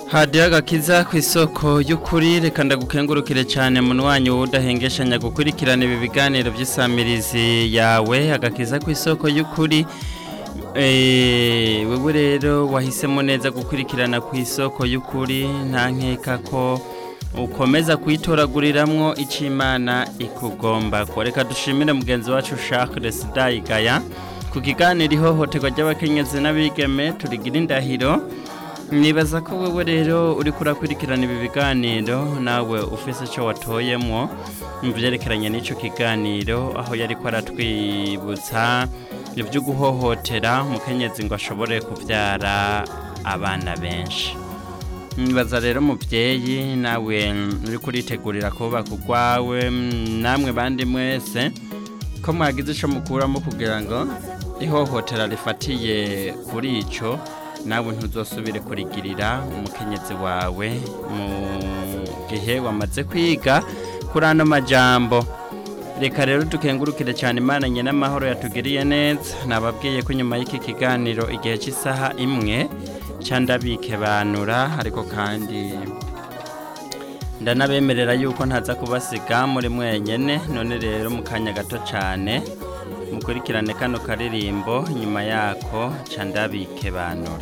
hadiyo agakiza ku isoko y'ukuri reka ndagukengurukire cyane munwanyi wowe udahengeshanya gukurikirana ibi biganiro by'isamirizi yawe agakiza ku isoko y'ukuri wewe rero wahisemo neza gukurikirana ku isoko y'ukuri nta nkeka ko ukomeza kuyitoraguriramwo icyo imana ikugomba ko reka dushimire mugenzi wacu Charles Sidayigaya ku kiganiro ihohoterwa ry'abakenyezi n'abigeme turigira indahiro nibaza ko wewe rero uri kurakurikirana ibi biganiro nawe ufise icyo watoyemwo mu byerekeranye n'icyo kiganiro aho yari ko aratwibutsa ibyo guhohotera umukenyezi ngo ashobore kubyara abana benshi nibaza rero mubyeyi nawe uri kuritegurira kubaka urwawe namwe bandi mwese ko mwagize icyo mukuramo kugira ngo ihohotera rifatiye kuri icyo nawe ntuzosubire kurigirira umukenyezi wawe mu gihe wamaze kwiga kuri ano majambo reka rero dukengurukire cyane imana nyine amahoro yatugiriye neza nababwiye ko nyuma y'iki kiganiro igihe cy'isaha imwe ndabike banura ariko kandi ndanabemerera yuko ntaza kubasiga muri mwenyine none rero mu kanya gato cyane mukurikirane kano karirimbo nyuma yako ndabike banura